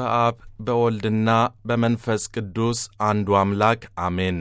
በአብ በወልድና በመንፈስ ቅዱስ አንዱ አምላክ አሜን።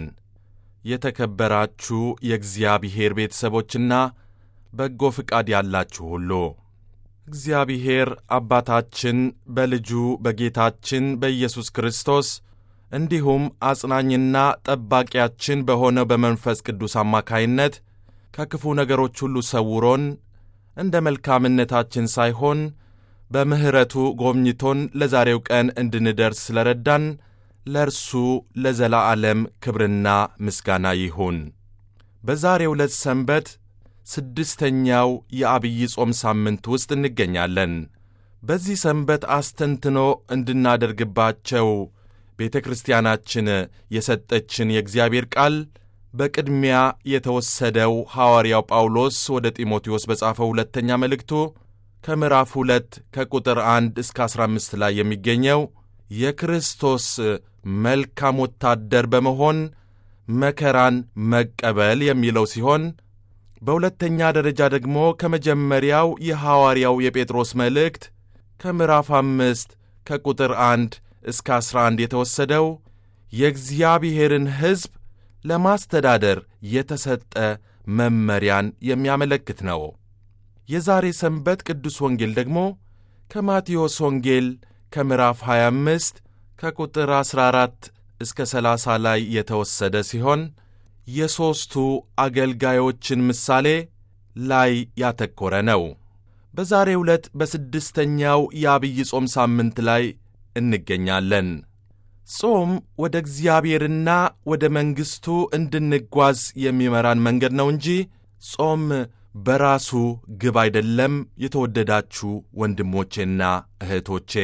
የተከበራችሁ የእግዚአብሔር ቤተሰቦችና በጎ ፍቃድ ያላችሁ ሁሉ እግዚአብሔር አባታችን በልጁ በጌታችን በኢየሱስ ክርስቶስ እንዲሁም አጽናኝና ጠባቂያችን በሆነው በመንፈስ ቅዱስ አማካይነት ከክፉ ነገሮች ሁሉ ሰውሮን እንደ መልካምነታችን ሳይሆን በምሕረቱ ጎብኝቶን ለዛሬው ቀን እንድንደርስ ስለረዳን ለእርሱ ለዘላዓለም ክብርና ምስጋና ይሁን። በዛሬው ዕለት ሰንበት ስድስተኛው የአብይ ጾም ሳምንት ውስጥ እንገኛለን። በዚህ ሰንበት አስተንትኖ እንድናደርግባቸው ቤተ ክርስቲያናችን የሰጠችን የእግዚአብሔር ቃል በቅድሚያ የተወሰደው ሐዋርያው ጳውሎስ ወደ ጢሞቴዎስ በጻፈው ሁለተኛ መልእክቱ ከምዕራፍ ሁለት ከቁጥር አንድ እስከ አሥራ አምስት ላይ የሚገኘው የክርስቶስ መልካም ወታደር በመሆን መከራን መቀበል የሚለው ሲሆን በሁለተኛ ደረጃ ደግሞ ከመጀመሪያው የሐዋርያው የጴጥሮስ መልእክት ከምዕራፍ አምስት ከቁጥር አንድ እስከ አሥራ አንድ የተወሰደው የእግዚአብሔርን ሕዝብ ለማስተዳደር የተሰጠ መመሪያን የሚያመለክት ነው። የዛሬ ሰንበት ቅዱስ ወንጌል ደግሞ ከማቴዎስ ወንጌል ከምዕራፍ 25 ከቁጥር 14 እስከ 30 ላይ የተወሰደ ሲሆን የሦስቱ አገልጋዮችን ምሳሌ ላይ ያተኮረ ነው። በዛሬ ዕለት በስድስተኛው የአብይ ጾም ሳምንት ላይ እንገኛለን። ጾም ወደ እግዚአብሔርና ወደ መንግሥቱ እንድንጓዝ የሚመራን መንገድ ነው እንጂ ጾም በራሱ ግብ አይደለም። የተወደዳችሁ ወንድሞቼና እህቶቼ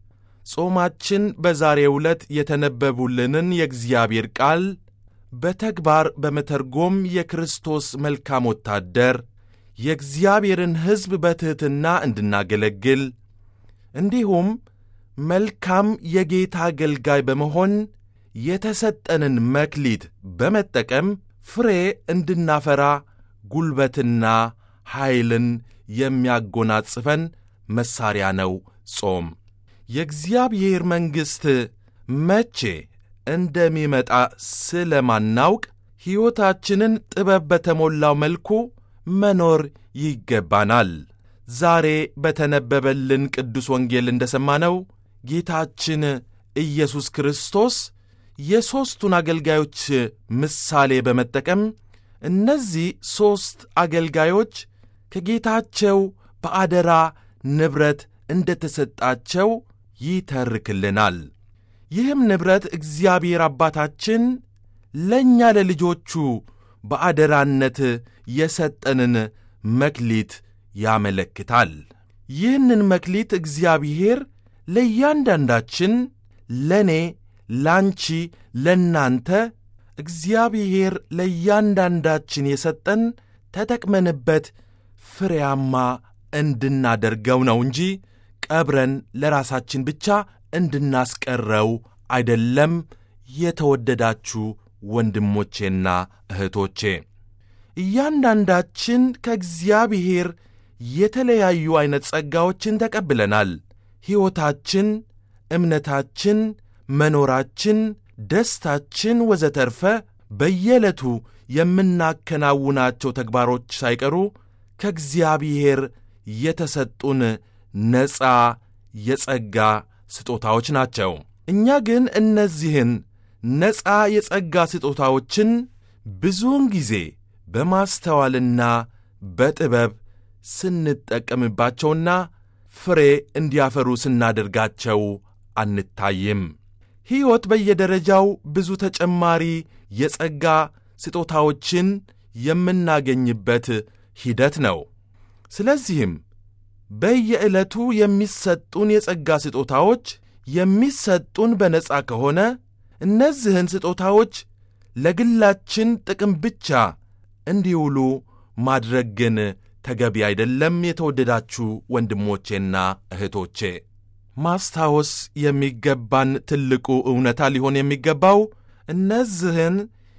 ጾማችን በዛሬው ዕለት የተነበቡልንን የእግዚአብሔር ቃል በተግባር በመተርጎም የክርስቶስ መልካም ወታደር የእግዚአብሔርን ሕዝብ በትሕትና እንድናገለግል እንዲሁም መልካም የጌታ አገልጋይ በመሆን የተሰጠንን መክሊት በመጠቀም ፍሬ እንድናፈራ ጉልበትና ኃይልን የሚያጎናጽፈን መሣሪያ ነው ጾም። የእግዚአብሔር መንግሥት መቼ እንደሚመጣ ስለማናውቅ ሕይወታችንን ጥበብ በተሞላው መልኩ መኖር ይገባናል። ዛሬ በተነበበልን ቅዱስ ወንጌል እንደ ሰማነው ጌታችን ኢየሱስ ክርስቶስ የሦስቱን አገልጋዮች ምሳሌ በመጠቀም እነዚህ ሦስት አገልጋዮች ከጌታቸው በአደራ ንብረት እንደ ተሰጣቸው ይተርክልናል። ይህም ንብረት እግዚአብሔር አባታችን ለእኛ ለልጆቹ በአደራነት የሰጠንን መክሊት ያመለክታል። ይህንን መክሊት እግዚአብሔር ለእያንዳንዳችን ለእኔ፣ ላንቺ፣ ለእናንተ እግዚአብሔር ለእያንዳንዳችን የሰጠን ተጠቅመንበት ፍሬያማ እንድናደርገው ነው እንጂ ቀብረን ለራሳችን ብቻ እንድናስቀረው አይደለም። የተወደዳችሁ ወንድሞቼና እህቶቼ እያንዳንዳችን ከእግዚአብሔር የተለያዩ ዐይነት ጸጋዎችን ተቀብለናል። ሕይወታችን፣ እምነታችን፣ መኖራችን፣ ደስታችን ወዘተርፈ በየዕለቱ የምናከናውናቸው ተግባሮች ሳይቀሩ ከእግዚአብሔር የተሰጡን ነፃ የጸጋ ስጦታዎች ናቸው። እኛ ግን እነዚህን ነፃ የጸጋ ስጦታዎችን ብዙውን ጊዜ በማስተዋልና በጥበብ ስንጠቀምባቸውና ፍሬ እንዲያፈሩ ስናደርጋቸው አንታይም። ሕይወት በየደረጃው ብዙ ተጨማሪ የጸጋ ስጦታዎችን የምናገኝበት ሂደት ነው። ስለዚህም በየዕለቱ የሚሰጡን የጸጋ ስጦታዎች የሚሰጡን በነጻ ከሆነ እነዚህን ስጦታዎች ለግላችን ጥቅም ብቻ እንዲውሉ ማድረግ ግን ተገቢ አይደለም። የተወደዳችሁ ወንድሞቼና እህቶቼ ማስታወስ የሚገባን ትልቁ እውነታ ሊሆን የሚገባው እነዚህን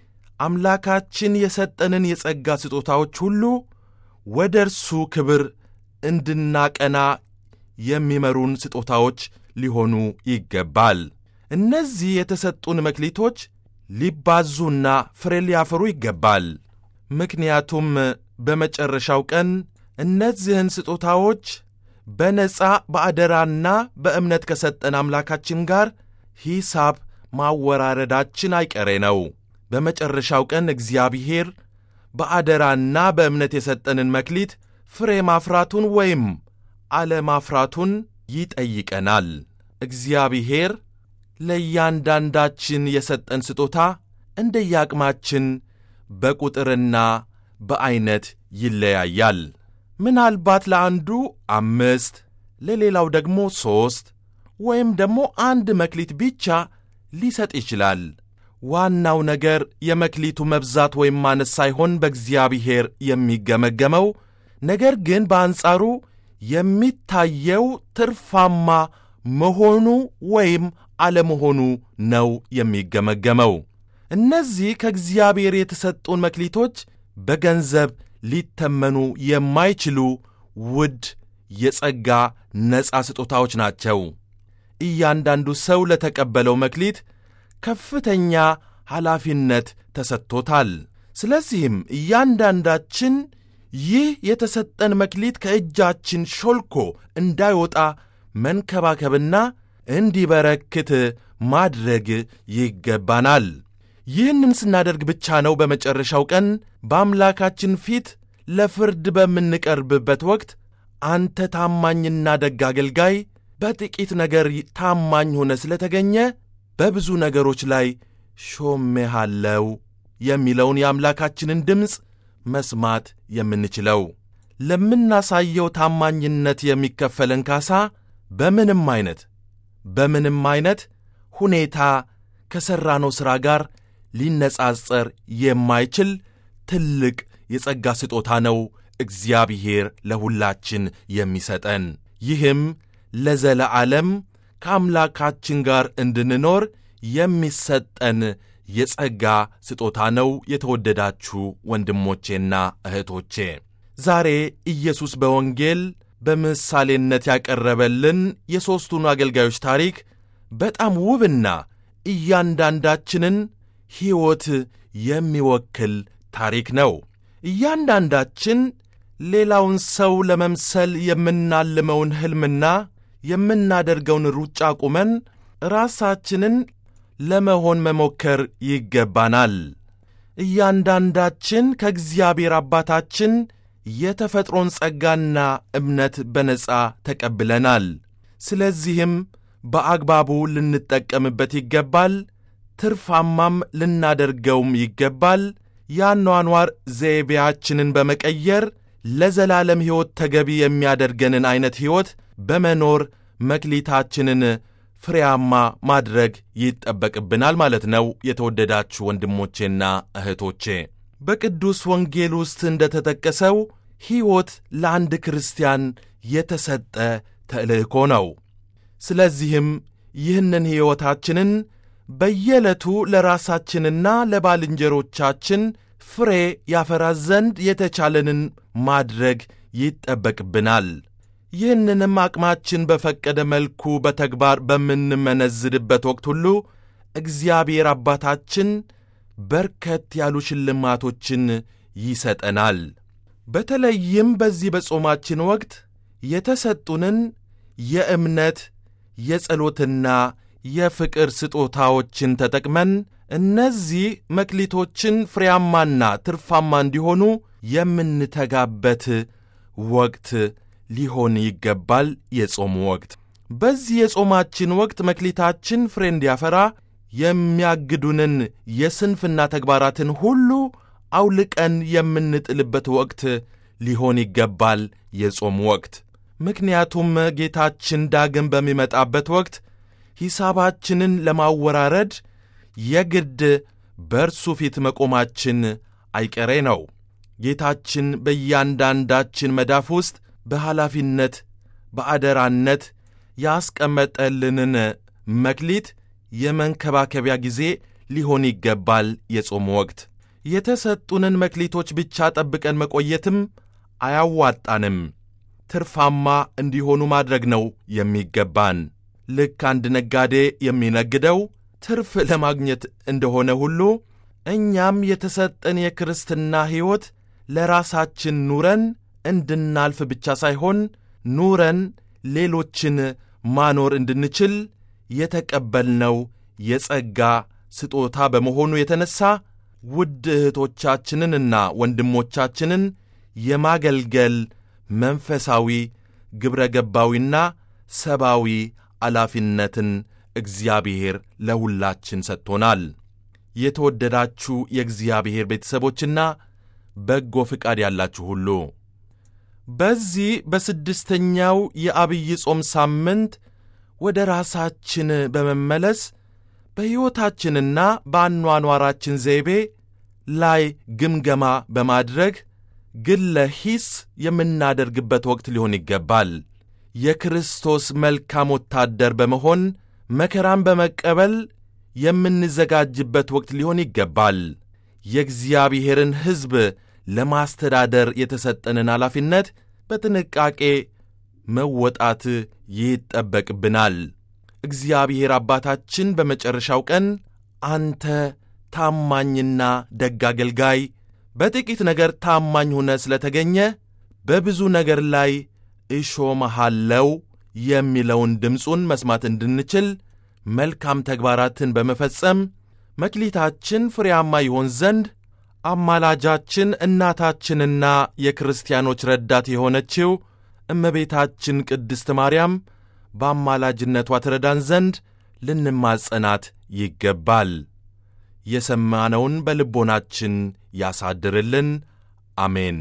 አምላካችን የሰጠንን የጸጋ ስጦታዎች ሁሉ ወደ እርሱ ክብር እንድናቀና የሚመሩን ስጦታዎች ሊሆኑ ይገባል። እነዚህ የተሰጡን መክሊቶች ሊባዙና ፍሬ ሊያፈሩ ይገባል። ምክንያቱም በመጨረሻው ቀን እነዚህን ስጦታዎች በነፃ በአደራና በእምነት ከሰጠን አምላካችን ጋር ሂሳብ ማወራረዳችን አይቀሬ ነው። በመጨረሻው ቀን እግዚአብሔር በአደራና በእምነት የሰጠንን መክሊት ፍሬ ማፍራቱን ወይም አለማፍራቱን ይጠይቀናል። እግዚአብሔር ለእያንዳንዳችን የሰጠን ስጦታ እንደየአቅማችን በቁጥርና በዐይነት ይለያያል። ምናልባት ለአንዱ አምስት ለሌላው ደግሞ ሦስት ወይም ደግሞ አንድ መክሊት ብቻ ሊሰጥ ይችላል። ዋናው ነገር የመክሊቱ መብዛት ወይም ማነስ ሳይሆን በእግዚአብሔር የሚገመገመው ነገር ግን በአንጻሩ የሚታየው ትርፋማ መሆኑ ወይም አለመሆኑ ነው የሚገመገመው። እነዚህ ከእግዚአብሔር የተሰጡን መክሊቶች በገንዘብ ሊተመኑ የማይችሉ ውድ የጸጋ ነፃ ስጦታዎች ናቸው። እያንዳንዱ ሰው ለተቀበለው መክሊት ከፍተኛ ኃላፊነት ተሰጥቶታል። ስለዚህም እያንዳንዳችን ይህ የተሰጠን መክሊት ከእጃችን ሾልኮ እንዳይወጣ መንከባከብና እንዲበረክት ማድረግ ይገባናል። ይህንን ስናደርግ ብቻ ነው በመጨረሻው ቀን በአምላካችን ፊት ለፍርድ በምንቀርብበት ወቅት አንተ ታማኝና ደግ አገልጋይ፣ በጥቂት ነገር ታማኝ ሆነ ስለተገኘ በብዙ ነገሮች ላይ ሾሜሃለው የሚለውን የአምላካችንን ድምፅ መስማት የምንችለው። ለምናሳየው ታማኝነት የሚከፈለን ካሳ በምንም አይነት በምንም አይነት ሁኔታ ከሠራነው ሥራ ጋር ሊነጻጸር የማይችል ትልቅ የጸጋ ስጦታ ነው እግዚአብሔር ለሁላችን የሚሰጠን። ይህም ለዘለዓለም ከአምላካችን ጋር እንድንኖር የሚሰጠን የጸጋ ስጦታ ነው። የተወደዳችሁ ወንድሞቼና እህቶቼ ዛሬ ኢየሱስ በወንጌል በምሳሌነት ያቀረበልን የሦስቱን አገልጋዮች ታሪክ በጣም ውብና እያንዳንዳችንን ሕይወት የሚወክል ታሪክ ነው። እያንዳንዳችን ሌላውን ሰው ለመምሰል የምናልመውን ሕልምና የምናደርገውን ሩጫ ቁመን ራሳችንን ለመሆን መሞከር ይገባናል። እያንዳንዳችን ከእግዚአብሔር አባታችን የተፈጥሮን ጸጋና እምነት በነጻ ተቀብለናል። ስለዚህም በአግባቡ ልንጠቀምበት ይገባል። ትርፋማም ልናደርገውም ይገባል። የአኗኗር ዘይቤያችንን በመቀየር ለዘላለም ሕይወት ተገቢ የሚያደርገንን ዐይነት ሕይወት በመኖር መክሊታችንን ፍሬያማ ማድረግ ይጠበቅብናል ማለት ነው። የተወደዳችሁ ወንድሞቼና እህቶቼ በቅዱስ ወንጌል ውስጥ እንደ ተጠቀሰው ሕይወት ለአንድ ክርስቲያን የተሰጠ ተልእኮ ነው። ስለዚህም ይህንን ሕይወታችንን በየዕለቱ ለራሳችንና ለባልንጀሮቻችን ፍሬ ያፈራ ዘንድ የተቻለንን ማድረግ ይጠበቅብናል። ይህንንም አቅማችን በፈቀደ መልኩ በተግባር በምንመነዝድበት ወቅት ሁሉ እግዚአብሔር አባታችን በርከት ያሉ ሽልማቶችን ይሰጠናል። በተለይም በዚህ በጾማችን ወቅት የተሰጡንን የእምነት የጸሎትና የፍቅር ስጦታዎችን ተጠቅመን እነዚህ መክሊቶችን ፍሬያማና ትርፋማ እንዲሆኑ የምንተጋበት ወቅት ሊሆን ይገባል። የጾም ወቅት በዚህ የጾማችን ወቅት መክሊታችን ፍሬ እንዲያፈራ የሚያግዱንን የስንፍና ተግባራትን ሁሉ አውልቀን የምንጥልበት ወቅት ሊሆን ይገባል። የጾም ወቅት ምክንያቱም ጌታችን ዳግም በሚመጣበት ወቅት ሂሳባችንን ለማወራረድ የግድ በእርሱ ፊት መቆማችን አይቀሬ ነው። ጌታችን በእያንዳንዳችን መዳፍ ውስጥ በኃላፊነት በአደራነት ያስቀመጠልንን መክሊት የመንከባከቢያ ጊዜ ሊሆን ይገባል። የጾም ወቅት የተሰጡንን መክሊቶች ብቻ ጠብቀን መቆየትም አያዋጣንም። ትርፋማ እንዲሆኑ ማድረግ ነው የሚገባን። ልክ አንድ ነጋዴ የሚነግደው ትርፍ ለማግኘት እንደሆነ ሁሉ እኛም የተሰጠን የክርስትና ሕይወት ለራሳችን ኑረን እንድናልፍ ብቻ ሳይሆን ኑረን ሌሎችን ማኖር እንድንችል የተቀበልነው የጸጋ ስጦታ በመሆኑ የተነሣ ውድ እህቶቻችንንና ወንድሞቻችንን የማገልገል መንፈሳዊ ግብረ ገባዊና ሰብአዊ ኃላፊነትን እግዚአብሔር ለሁላችን ሰጥቶናል። የተወደዳችሁ የእግዚአብሔር ቤተሰቦችና በጎ ፍቃድ ያላችሁ ሁሉ በዚህ በስድስተኛው የአብይ ጾም ሳምንት ወደ ራሳችን በመመለስ በሕይወታችንና በአኗኗራችን ዘይቤ ላይ ግምገማ በማድረግ ግለ ሂስ የምናደርግበት ወቅት ሊሆን ይገባል። የክርስቶስ መልካም ወታደር በመሆን መከራን በመቀበል የምንዘጋጅበት ወቅት ሊሆን ይገባል። የእግዚአብሔርን ሕዝብ ለማስተዳደር የተሰጠንን ኃላፊነት በጥንቃቄ መወጣት ይጠበቅብናል። እግዚአብሔር አባታችን በመጨረሻው ቀን አንተ ታማኝና ደግ አገልጋይ፣ በጥቂት ነገር ታማኝ ሆነ ስለ ተገኘ በብዙ ነገር ላይ እሾመሃለው የሚለውን ድምፁን መስማት እንድንችል መልካም ተግባራትን በመፈጸም መክሊታችን ፍሬያማ ይሆን ዘንድ አማላጃችን እናታችንና የክርስቲያኖች ረዳት የሆነችው እመቤታችን ቅድስት ማርያም በአማላጅነቷ ትረዳን ዘንድ ልንማጸናት ይገባል። የሰማነውን በልቦናችን ያሳድርልን። አሜን።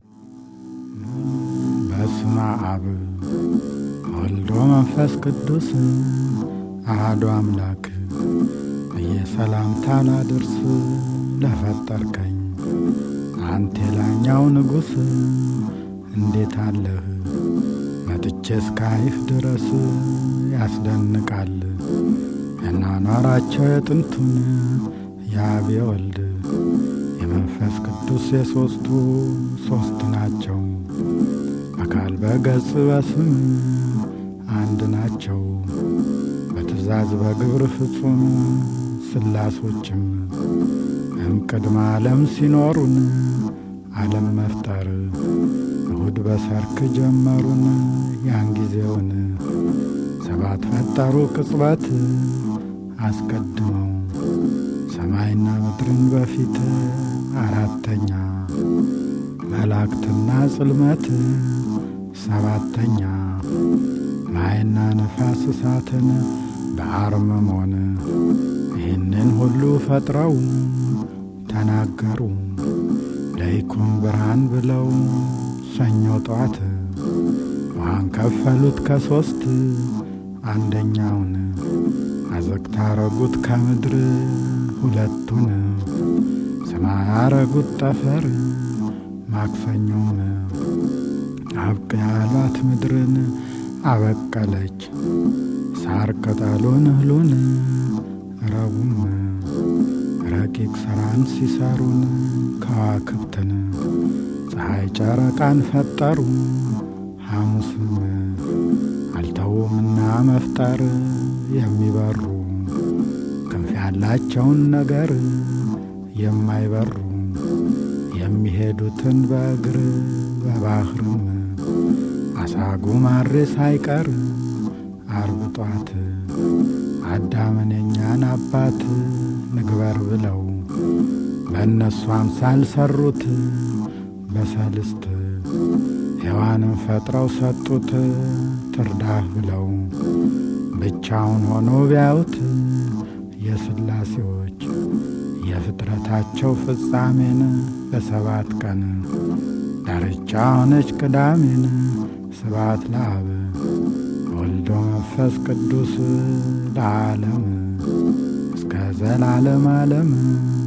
በስመ አብ ወልዶ መንፈስ ቅዱስ አሐዱ አምላክ እየሰላምታ ላድርስ ለፈጠርከኝ አንተ የላኛው ንጉሥ እንዴት አለህ መጥቼ እስካይህ ድረስ ያስደንቃል ያኗኗራቸው የጥንቱን የአብ የወልድ የመንፈስ ቅዱስ የሦስቱ ሦስት ናቸው። አካል በገጽ በስም አንድ ናቸው። በትእዛዝ በግብር ፍጹም ስላሶችም እምቅድመ ዓለም ሲኖሩን ዓለም መፍጠር እሁድ በሰርክ ጀመሩን ያን ጊዜውን ሰባት ፈጠሩ ቅጽበት አስቀድመው ሰማይና ምድርን በፊት አራተኛ መላእክትና ጽልመት ሰባተኛ ማይና ነፋስ እሳትን በአርምሞን ይህንን ሁሉ ፈጥረው ተናገሩ ለይኩን ብርሃን ብለው ሰኞ ጠዋት ውሃን ከፈሉት ከሦስት አንደኛውን አዘግታ አረጉት ከምድር ሁለቱን ሰማይ አረጉት ጠፈር ማክሰኞም አብቅ ያሏት ምድርን አበቀለች ሳር ቅጠሉን እህሉን ረቡም ረቂቅ ሥራን ሲሰሩን ከዋክብትን ፀሐይ ጨረቃን ፈጠሩ ሐሙስም አልተውምና መፍጠር የሚበሩ ክንፍ ያላቸውን ነገር የማይበሩ የሚሄዱትን በእግር በባህርም አሳጉ ማሬ ሳይቀር አርብ ጧት አዳምን የኛን አባት ንግበር ብለው በእነሱ አምሳል ሰሩት በሰልስት ሔዋንን ፈጥረው ሰጡት ትርዳህ ብለው ብቻውን ሆኖ ቢያዩት የሥላሴዎች የፍጥረታቸው ፍጻሜን በሰባት ቀን ዳርቻ ሆነች ቅዳሜን ስባት ለአብ ወልዶ መንፈስ ቅዱስ ለዓለም እስከ ዘላለም ዓለም